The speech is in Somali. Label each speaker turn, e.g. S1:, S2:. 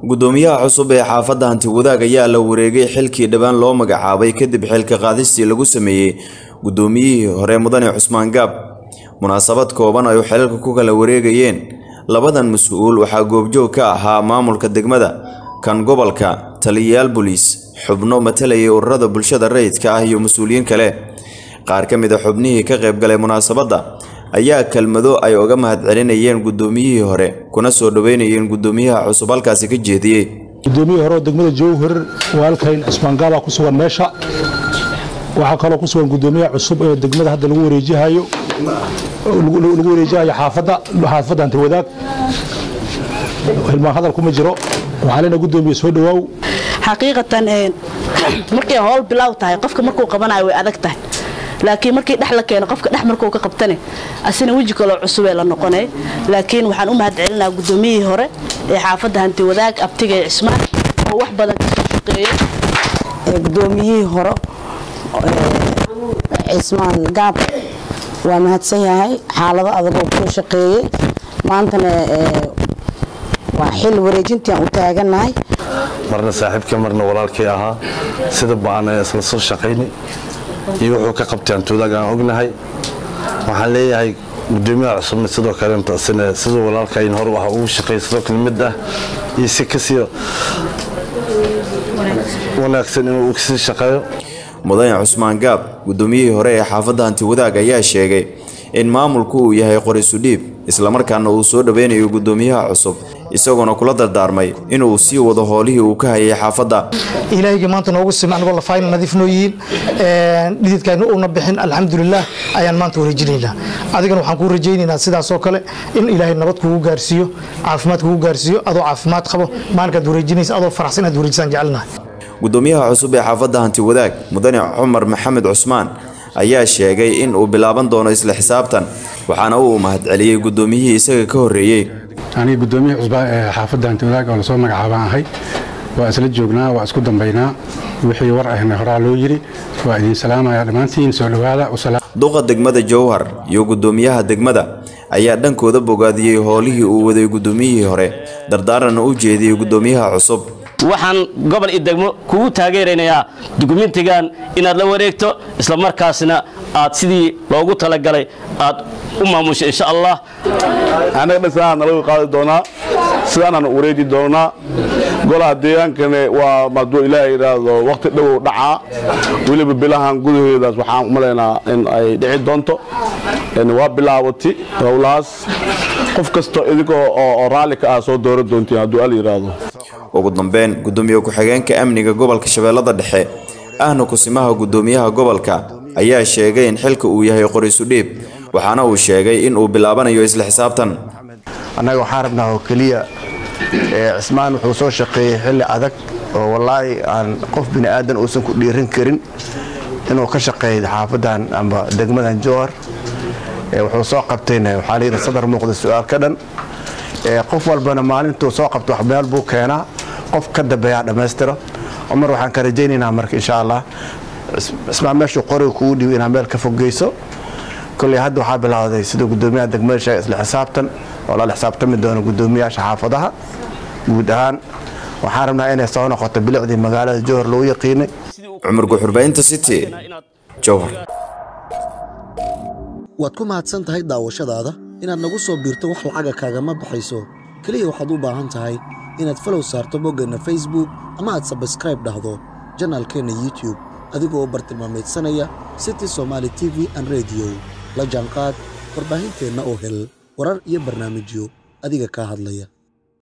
S1: gudoomiyaha cusub ee xaafadda hanti wadaag ayaa la wareegay xilkii dhowaan loo magacaabay kadib xilka qaadistii lagu sameeyey gudoomiyihii hore mudane cusmaan gaab munaasabad kooban ay xilalka ku kala wareegayeen labadan mas-uul waxaa goobjoog ka ahaa maamulka degmada kan gobolka taliyayaal boliis xubno matalayay ururada bulshada rayidka ah iyo mas-uuliyiin kale qaar ka mid a xubnihii ka qaybgalay munaasabadda ayaa kelmado ay uga mahadcelinayeen gudoomiyihii hore kuna soo dhoweynayeen gudoomiyaha cusub halkaasi ka jeediyey
S2: gudoomiyihii hore oo degmada jowhar waalkayn cismaan gaabaa ku sugan meesha waxaa kaloo ku sugan gudoomiyaha cusub ee degmada hadda lagu wareejihayo lagu wareejihayo xaafadda xaafadda hanti wadaag hilmaan hadal kuma jiro waxaa leena gudoomiye soo dhawaaw
S3: xaqiiqatan markay howl bilaaw tahay qofka markuu qabanayo way adag tahay laakiin markii dhex la keeno qofka dhex markuu ka qabtane asina weji kaloo cusubee la noqonay laakiin waxaan u mahad celinaa gudoomiyihii hore ee xaafadda hanti wadaag abtiga ee cismaan oo wax badan kasoo shaqeeyey
S4: gudoomiyihii hore cismaan gaab waa mahadsan yahay xaalado adagoo kusoo shaqeeyey maantana waa xil wareejintii aan u taagannahay
S5: marna saaxiibkii marna walaalkii ahaa sida baan isla soo shaqayni iyo wuxuu ka qabtay antoodaag aan ognahay waxaan leeyahay gudoomiyaha cusubna sidoo kale intaasina siduu walaalkayn hor waxa ugu shaqeeyay sidoo kale mid ah iyo si kasii wanaagsan inuu kasii shaqeeyo
S1: mudane cusmaan gaab gudoomiyihii hore ee xaafadda hanti wadaag ayaa sheegay in maamulku uu yahay qorisu dhiib islamarkaana uu soo dhoweynayo gudoomiyaha cusub isagoona kula dardaarmay inuu sii wado howlihii uu ka hayay xaafadda
S6: ilaahayga maanta noogu sima anigoo lafaayna nadiif noo yihiin dhididkaana uuna bixin alxamdulilah ayaan maanta wareejinaynaa adigana waxaan kuu rajaynaynaa sidaasoo kale in ilaahay nabad kugu gaarsiiyo caafimaad kugu gaarsiiyo adoo caafimaad qabo maalinkaad wareejinaysa adoo faraxsan inaad wareejisaan jecelnahay
S1: gudoomiyaha cusub ee xaafadda hanti wadaag mudane cumar maxamed cusmaan ayaa sheegay in uu bilaaban doono isla xisaabtan waxaana uu mahadceliyey gudoomiyihii isaga ka horreeyey
S7: aniga gudoomiyihii cusbaa ee xaafadda hanti wadaag oo lasoo magacaabaan ahay waa isla joognaa waa isku dambaynaa wixii war ahna horaa loo yidhi waa idiin salaamaya dhammaantiin soo dhowaada
S1: duqa degmada jowhar iyo gudoomiyaha degmada ayaa dhankooda bogaadiyey howlihii uu waday gudoomiyihii hore dardaaranna u jeediyey gudoomiyaha cusub
S8: waxaan gobol iyo degmo kugu taageeraynayaa dukumentigan inaad la wareegto isla markaasna aad sidii loogu talagalay aad u maamusho insha allah
S5: annaga dhisanaha nalaga qaadi doonaa sidaanaan wareeji doonaa golaha deegaankane waa hadduu ilaahay yidhaahdo wakhti dhowow dhacaa weliba bilahan gudaheedaas waxaan umalaynaa in ay dhici doonto waa bilaawati howlahaas qof kastoo idinkoo oo raalli ka ah soo doora doontiin hadduu al yidhaahdo
S1: ugu dambeyn gudoomiye ku-xigeenka amniga gobolka shabeellada dhexe ahna kusimaha gudoomiyaha gobolka ayaa sheegay in xilka uu yahay qorisu dhiib waxaana uu sheegay in uu bilaabanayo isla xisaabtan
S9: annaga waxaan rabnaa oo keliya cismaan wuxuu soo shaqeeyey xilli adag oo wallaahi aan qof bini aadan uusan ku dhiirin karin inuu ka shaqeeyo xaafaddan amba degmadan jowhar wuxuu soo qabtayna waxaa layidhi sadar muuqda su-aal ka dhan qof walbana maalintuu soo qabto wax meel buu keenaa qof ka dambeeyaa dhammaystiro cumar waxaan ka rajaynaynaa marka insha allah cismaan meeshuu qoriga kugu dhiibo inaad meel ka fogeyso kolley hadda waxaa bilowday sida gudoomiyaha degmada sheega isla xisaabtan oo lala xisaabtami doono gudoomiyaasha xaafadaha guud ahaan waxaan rabnaa inay soo noqoto bilicdii magaalada jowhar lagu yaqiinay
S1: cumar guxurbaynta city jowhar
S10: waad ku mahadsan tahay daawashadaada inaad nagu soo biirto wax lacaga kaagama baxayso keliya waxaad u baahan tahay inaad falow saarto boggeenna facebook ama aad sabskraib dhahdo janaalkeenna youtube adigoo bartilmaamaydsanaya city somaali t v an rediyo la jaanqaad warbaahinteenna oo hel warar iyo barnaamijyo adiga kaa hadlaya